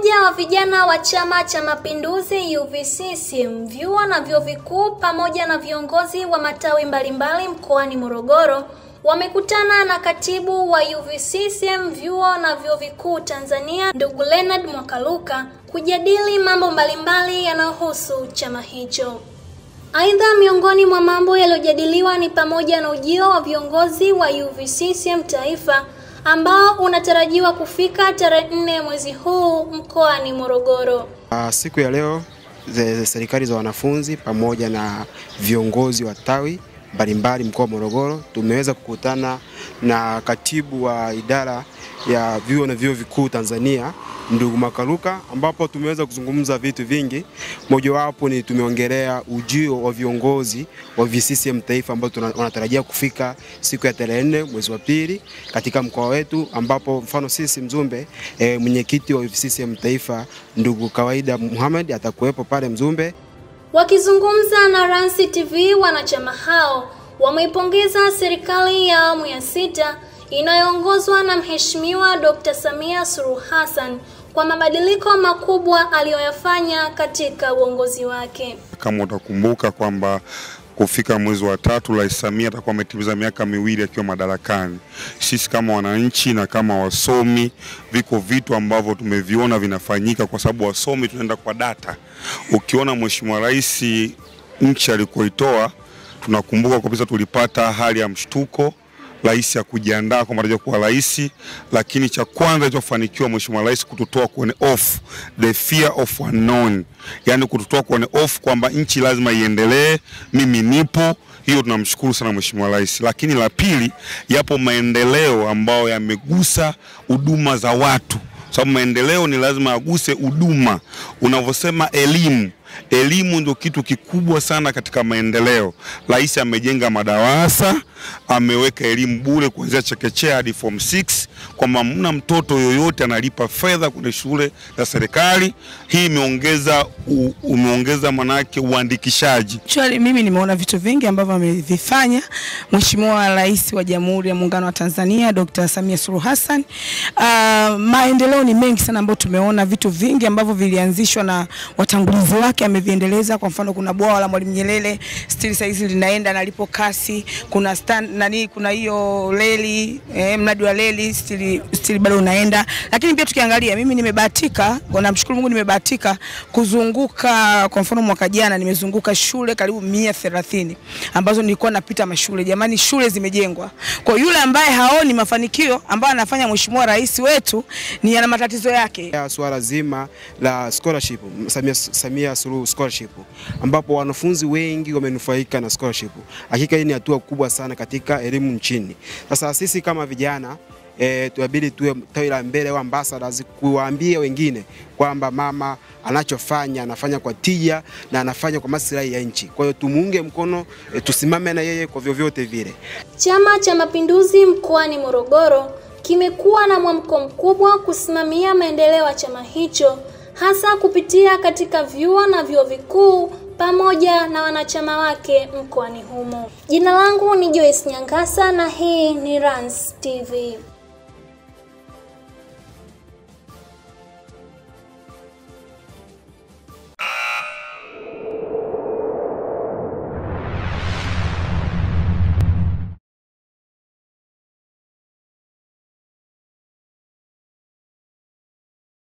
Umoja wa vijana wa Chama cha Mapinduzi UVCCM, vyuo na vyuo vikuu pamoja na viongozi wa matawi mbalimbali mkoani Morogoro wamekutana na katibu wa UVCCM vyuo na vyuo vikuu Tanzania, ndugu Leonard Mwakaluka kujadili mambo mbalimbali yanayohusu chama hicho. Aidha, miongoni mwa mambo yaliyojadiliwa ni pamoja na ujio wa viongozi wa UVCCM taifa ambao unatarajiwa kufika tarehe nne mwezi huu mkoani Morogoro. Uh, siku ya leo ze- serikali za wanafunzi pamoja na viongozi wa tawi mbalimbali mkoa wa Morogoro tumeweza kukutana na katibu wa idara ya vyuo na vyuo vikuu Tanzania ndugu Makaluka, ambapo tumeweza kuzungumza vitu vingi. Mojawapo ni tumeongelea ujio wa viongozi wa VCCM taifa ambao tuna- wanatarajia kufika siku ya tarehe nne mwezi wa pili katika mkoa wetu, ambapo mfano sisi Mzumbe e, mwenyekiti wa VCCM taifa ndugu Kawaida Muhammad atakuwepo pale Mzumbe. Wakizungumza na Ransi TV, wanachama hao wameipongeza serikali ya awamu ya sita inayoongozwa na Mheshimiwa Dr. Samia Suluhu Hassan kwa mabadiliko makubwa aliyoyafanya katika uongozi wake. Kama utakumbuka kwamba kufika mwezi wa tatu Rais Samia atakuwa ametimiza miaka miwili akiwa madarakani. Sisi kama wananchi na kama wasomi, viko vitu ambavyo tumeviona vinafanyika, kwa sababu wasomi tunaenda kwa data. Ukiona Mheshimiwa Rais nchi alikoitoa, tunakumbuka kabisa tulipata hali ya mshtuko rais ya kujiandaa kwamba atakuja kuwa rais, lakini cha kwanza alichofanikiwa Mheshimiwa Rais kututoa kwenye off the fear of unknown, yani kututoa kwenye off kwamba nchi lazima iendelee, mimi nipo. Hiyo tunamshukuru sana Mheshimiwa Rais. Lakini la pili, yapo maendeleo ambayo yamegusa huduma za watu, sababu maendeleo ni lazima aguse huduma. Unavyosema elimu elimu ndio kitu kikubwa sana katika maendeleo. Rais amejenga madarasa, ameweka elimu bure kuanzia chekechea hadi form 6 kwamba mna mtoto yoyote analipa fedha kwenye shule za serikali. Hii imeongeza u- umeongeza manake uandikishaji. Actually, mimi nimeona vitu vingi ambavyo amevifanya Mheshimiwa Rais wa Jamhuri ya Muungano wa Tanzania Dr. Samia Suluhu Hassan. Uh, maendeleo ni mengi sana ambayo tumeona vitu vingi ambavyo vilianzishwa na watangulizi wake ameviendeleza. Kwa mfano, kuna bwawa la Mwalimu Nyerere still saizi linaenda na lipo kasi. Kuna stand, nani, kuna hiyo reli eh, mradi wa reli still, still bado unaenda, lakini pia tukiangalia, mimi nimebahatika, kwa namshukuru Mungu, nimebahatika kuzunguka. Kwa mfano, mwaka jana nimezunguka shule karibu mia thelathini ambazo nilikuwa napita mashule. Jamani, shule zimejengwa. Kwa yule ambaye haoni mafanikio ambayo anafanya Mheshimiwa Rais wetu, ni ana matatizo yake. ya suala zima la scholarship Samia, Samia Suluhu scholarship ambapo wanafunzi wengi wamenufaika na scholarship. Hakika hii ni hatua kubwa sana katika elimu nchini. Sasa sisi kama vijana E, tuabidi tuwe tawi la mbele au ambassadors kuwaambia wengine kwamba mama anachofanya anafanya kwa tija na anafanya kwa maslahi ya nchi. Kwa hiyo tumuunge mkono e, tusimame na yeye kwa vyovyote vile. Chama cha Mapinduzi mkoani Morogoro kimekuwa na mwamko mkubwa kusimamia maendeleo ya chama hicho hasa kupitia katika vyuo na vyuo vikuu pamoja na wanachama wake mkoani humo. Jina langu ni Joyce Nyangasa na hii ni Rans TV.